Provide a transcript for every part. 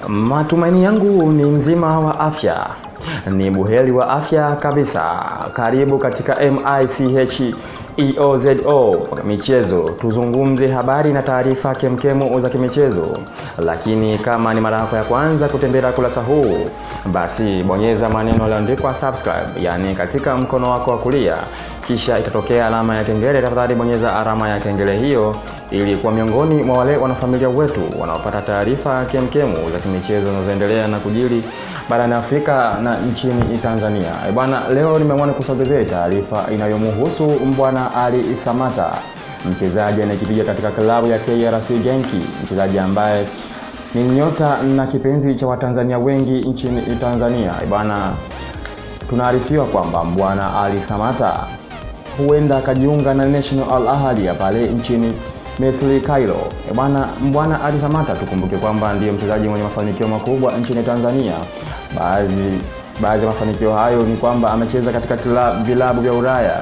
Matumaini yangu ni mzima wa afya, ni buheri wa afya kabisa. Karibu katika MICH EOZO michezo, tuzungumze habari na taarifa kemkemu za kimichezo. Lakini kama ni mara yako ya kwanza kutembelea kurasa huu, basi bonyeza maneno yaliyoandikwa subscribe, yani katika mkono wako wa kulia, kisha itatokea alama ya kengele. Tafadhali bonyeza alama ya kengele hiyo ili kuwa miongoni mwa wale wanafamilia wetu wanaopata taarifa kemkemu za kimichezo zinazoendelea na kujiri barani Afrika na nchini Tanzania. E bwana, leo nimeamua kusogezea taarifa inayomhusu Mbwana Ali Samata, mchezaji anayekipiga katika klabu ya KRC Genki, mchezaji ambaye ni nyota na kipenzi cha Watanzania wengi nchini Tanzania. E bwana, tunaarifiwa kwamba Mbwana Ali Samata huenda akajiunga na National Al Ahly ya pale nchini Misri Cairo. E bwana, Mbwana Ali Samata tukumbuke kwamba ndiyo mchezaji mwenye mafanikio makubwa nchini Tanzania. Baadhi baadhi ya mafanikio hayo ni kwamba amecheza katika vilabu vya Ulaya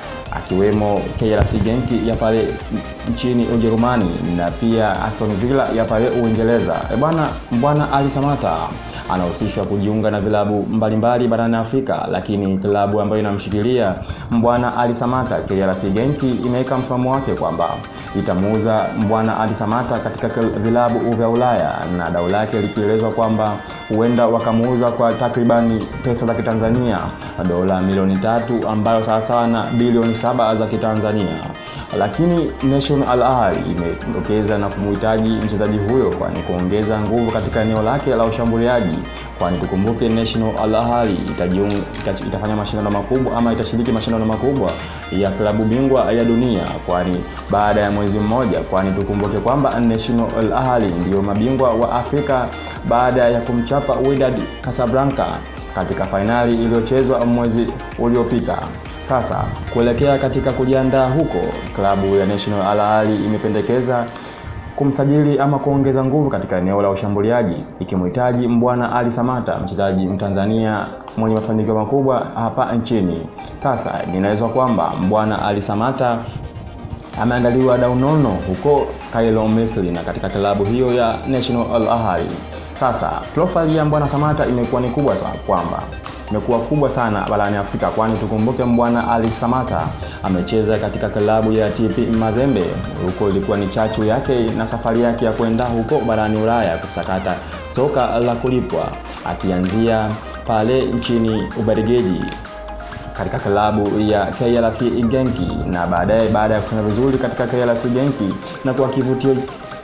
akiwemo KRC Genk ya pale nchini Ujerumani na pia Aston Villa ya pale Uingereza. E bwana, Mbwana Ali Samata anahusishwa kujiunga na vilabu mbalimbali barani Afrika, lakini klabu ambayo inamshikilia Mbwana Ali Samata KRC Genk imeweka msimamo wake kwamba itamuuza Mbwana Ali Samata katika vilabu vya Ulaya na dau lake likielezwa kwamba huenda wakamuuza kwa takribani pesa za Kitanzania dola milioni tatu ambayo sawasawa na bilioni saba za Kitanzania. Lakini National Al Ahly imedokeza na kumhitaji mchezaji huyo kwani kuongeza nguvu katika eneo lake la ushambuliaji, kwani tukumbuke National Al Ahly itajiunga itafanya mashindano makubwa ama itashiriki mashindano makubwa ya klabu bingwa ya dunia, kwani baada ya mwezi mmoja, kwani tukumbuke kwamba National Al Ahly ndiyo mabingwa wa Afrika baada ya kumchapa Wydad Casablanca katika fainali iliyochezwa mwezi uliopita. Sasa kuelekea katika kujiandaa huko, klabu ya National Al Ahly imependekeza kumsajili ama kuongeza nguvu katika eneo la ushambuliaji ikimhitaji Mbwana Ali Samata, mchezaji Mtanzania mwenye mafanikio makubwa hapa nchini. Sasa ninaweza kwamba Mbwana Ali Samata ameandaliwa dau nono huko Cairo, Misri na katika klabu hiyo ya National Al Ahly. Sasa profile ya Mbwana Samata imekuwa ni kubwa sana kwamba imekuwa kubwa sana barani Afrika, kwani tukumbuke Mbwana Ali Samata amecheza katika klabu ya TP Mazembe. Huko ilikuwa ni chachu yake na safari yake ya kwenda huko barani Ulaya kusakata soka la kulipwa, akianzia pale nchini Ubelgiji katika klabu ya KRC Genki na baadaye baada ya kufanya vizuri katika KRC Genki na kuwa kivutio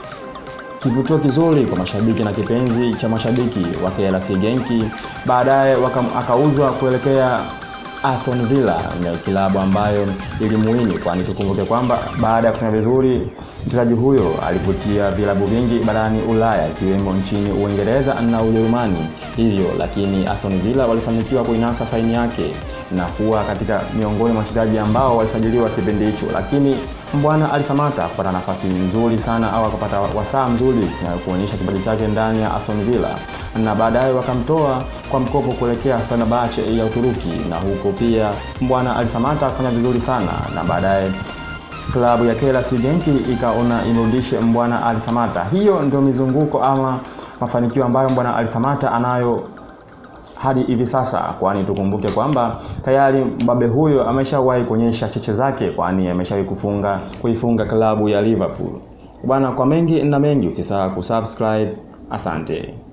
kivutio kizuri kwa mashabiki na kipenzi cha mashabiki wa KRC Genki, baadaye akauzwa kuelekea Aston Villa, ni kilabu ambayo ilimuini, kwani tukumbuke kwamba baada ya kufanya vizuri mchezaji huyo alivutia vilabu vingi barani Ulaya ikiwemo nchini Uingereza na Ujerumani hivyo, lakini Aston Villa walifanikiwa kuinasa saini yake na kuwa katika miongoni mwa wachezaji ambao walisajiliwa kipindi hicho, lakini Mbwana Ali Samata kupata nafasi nzuri sana au akapata wasaa mzuri na kuonyesha kipaji chake ndani ya Aston Villa, na baadaye wakamtoa kwa mkopo kuelekea Fenerbahce ya Uturuki, na huko pia Mbwana Ali Samata kufanya vizuri sana, na baadaye klabu ya KRC Genki ikaona imrudishe Mbwana Ali Samata. Hiyo ndio mizunguko ama mafanikio ambayo Mbwana Ali Samata anayo hadi hivi sasa, kwani tukumbuke kwamba tayari mbabe huyo ameshawahi kuonyesha cheche zake, kwani ameshawahi kufunga kuifunga klabu ya Liverpool. Bwana, kwa mengi na mengi usisahau kusubscribe. Asante.